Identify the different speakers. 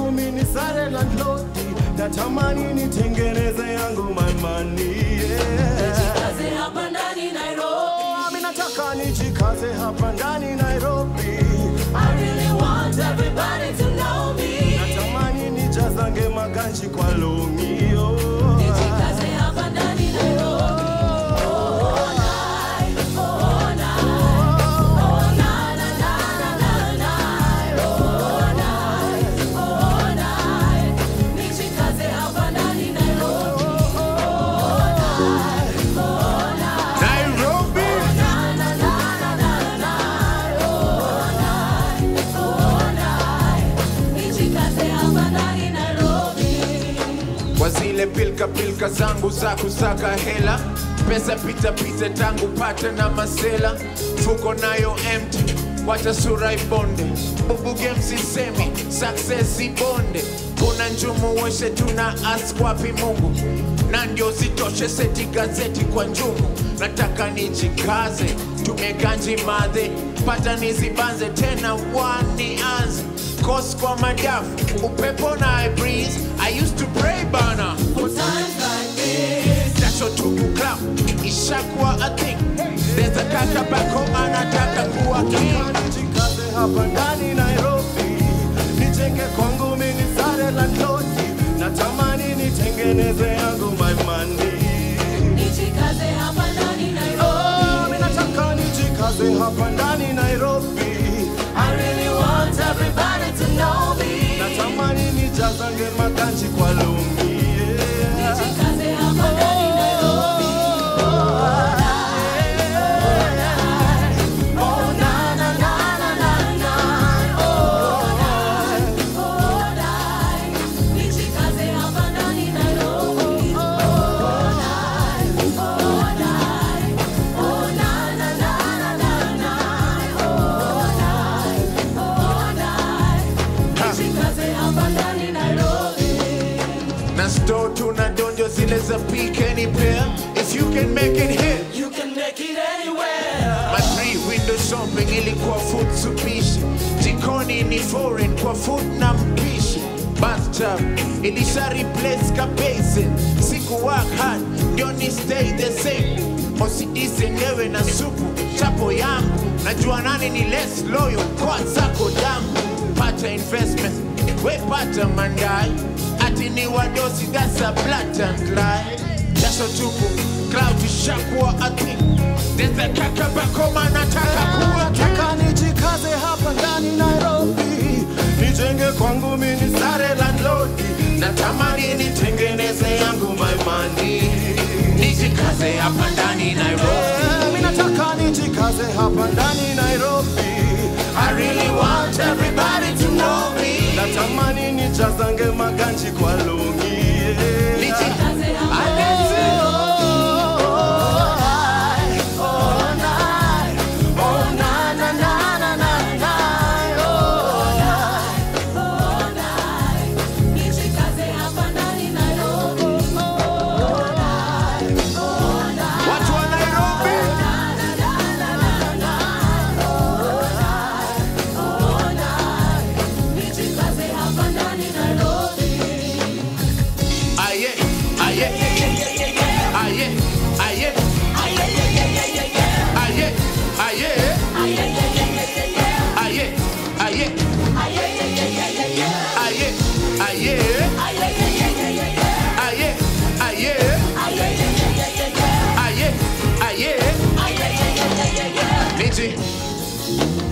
Speaker 1: kwangu mini sare landlodi, natamani nitengeneze yangu my money yeah.
Speaker 2: Kazi hapa ndani Nairobi.
Speaker 1: Oh, mi nataka nijikaze hapa ndani Nairobi,
Speaker 2: I really want everybody to know me.
Speaker 1: natamani nijazange maganji kwa longi oh.
Speaker 2: Kazi hapa ndani Nairobi. Oh, night, oh, night, oh, na, na, na, na, na, na. Oh, night, oh, night. Nijikaze hapa ndani Nairobi. Oh, night, oh, night.
Speaker 3: Nairobi.
Speaker 2: Na, na, na, na, na, na. Oh, night, oh, night. Nijikaze hapa ndani Nairobi.
Speaker 3: kwa zile pilka pilka zangu za kusaka hela pesa pita pita tangu pata na masela fuko nayo empty wacha sura ibonde bubuge msisemi success ibonde kuna njumu weshe tuna ask wapi mungu na ndio zitoshe seti gazeti kwa njumu nataka nijikaze tumeganji madhe pata nizibanze tena wanianze kos kwa madafu upepo na I breeze I used to pray bana
Speaker 2: For times like this.
Speaker 3: jasho tupu club ishakuwa a thing there's a kaka back home anataka kuwa king
Speaker 1: Nataka nijikaze hapa ndani Nairobi, nijenge kwangu mini sare landlodi, natamani nitengeneze yangu my money
Speaker 2: Nijikaze hapa ndani Nairobi.
Speaker 1: Oh, mi nataka nijikaze hapa ndani Nairobi,
Speaker 2: I really want everybody to know me.
Speaker 1: natamani nijazange maganji kwa lungi yeah.
Speaker 2: Nijikaze hapa ndani Nairobi. Oh, na, na, na, na, na, na. Oh, night, oh, night. Nijikaze hapa ndani Nairobi. Oh, night, oh, night. Oh, na, na, na, na, na, na. Oh, night, oh, night. Nijikaze hapa ndani Nairobi.
Speaker 3: na sto tuna donjo zile za pick any pair if you can make it hit
Speaker 2: You can make it anywhere.
Speaker 3: My three window shopping ilikuwa food supishi jikoni ni foreign kwa food na mpishi bathtub ilisha replace ka basin siku work hard ndio ni stay the same OCD zenyewe na supu chapo yangu najua nani ni less loyal kwa zako damu pata investment we pata mandai ati ni wadosi that's a blatant lie jasho tupu cloud ishakuwa a thing there's a kaka bakoma nataka kuwa king
Speaker 1: nataka nijikaze hapa ndani Nairobi, nijenge kwangu mini sare landlodi, natamani nitengeneze yangu my money
Speaker 3: nijikaze hapa ndani Nairobi
Speaker 1: Eh, mi nataka nijikaze hapa ndani Nairobi,
Speaker 3: I really want everybody to know me
Speaker 1: natamani nijazange maganji kwa lungi yeah.
Speaker 3: Niji- Watu wa Nairobi aye aye aye aye aye aye aye aye aye aye aye aye aye aye niji